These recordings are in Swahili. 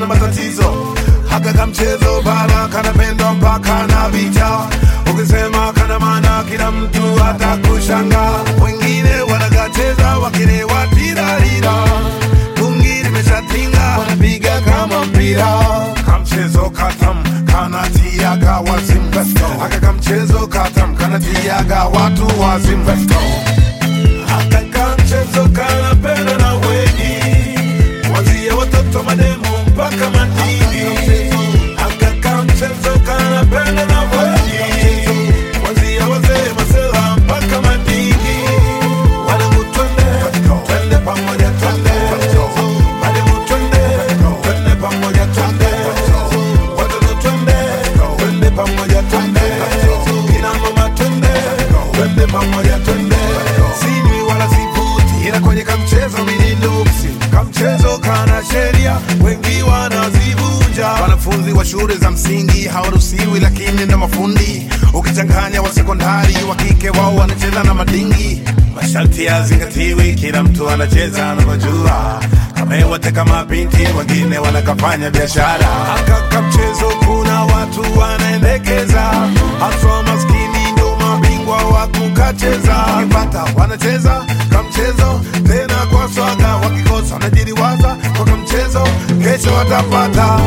kana matatizo haka kamchezo bana kanapendwa mpaka na vita ukisema kana maana kila mtu atakushanga wengine wanakacheza wakilewa tirarira tungi limeshatinga wanapiga kama mpira kamchezo katam kanatiaga wazimu aka kamchezo katam kanatiaga watu wazimu aka kamchezo kanapenda na wengi Kuanzia watoto mademo mpaka madini Akaka mchezo kanapenda na wengi Kuanzia wazee masela mpaka madini Wanangu twende, twende pamoja twende Mademu twende, twende pamoja twende Watoto twende, twende pamoja twende Kina mama twende, twende pamoja twende Sinywi wala sivuti ila kwenye kamchezo mimi nuksi kamchezo kana sheria wengi wanazivunja wanafunzi wa shule za msingi hawaruhusiwi lakini na mafundi ukichanganya wa sekondari wa kike wao wanacheza na madingi masharti yazingatiwi kila mtu anacheza anavyojua kamewote kama binti wengine wanakafanya biashara akaka mchezo kuna watu wanaendekeza haswa maskini ndo mabingwa wa kukacheza wakipata wanacheza kamchezo tena kwa swaga wakikosa wanajiriwaza kwa kamchezo kesho watapata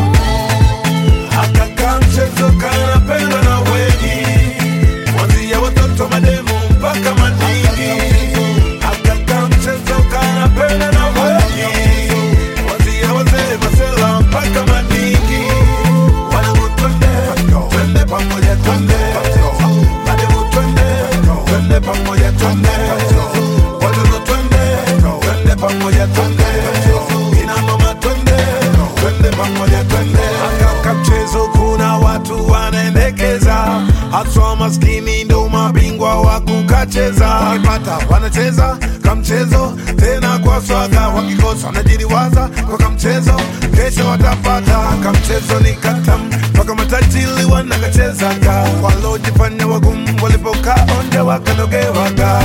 akaka mchezo kanapendwa na wengi kuanzia watoto mademu mpaka madini akaka mchezo kanapendwa na wengi kuanzia wazee masela mpaka madini wanangu twende twende pamoja twende mademu twende twende pamoja twende watoto twende twende pamoja twende kina mama twende twende pamoja twende akaka mchezo kuna watu wanaendekeza haswa maskini ndo mabingwa wa kukacheza wakipata wanacheza kamchezo tena kwa swaga wakikosa wanajiriwaza kwa kamchezo kesho watapata kamchezo ni katam mpaka matajili wanakachezaga walojifanya wagumu walipokaa onde wakanogewaga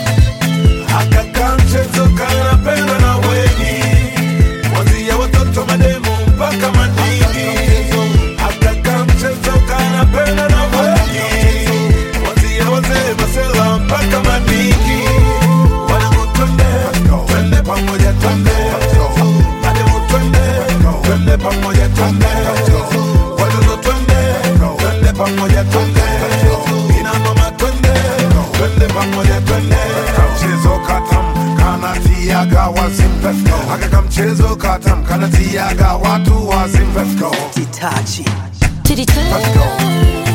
akaka mchezo kanapendwa na wengi kuanzia watoto mademu mpaka madini akaka mchezo kanapendwa na wengi kuanzia wazee masela mpaka madini wanangu twende twende pamoja twende mademu twende twende pamoja twende watoto twende twende pamoja twende kina mama twende twende pamoja twende kamchezo katam kanatiaga wazim aka kamchezo katam kanatiaga watu wazim let's go Itachi. To the Let's go.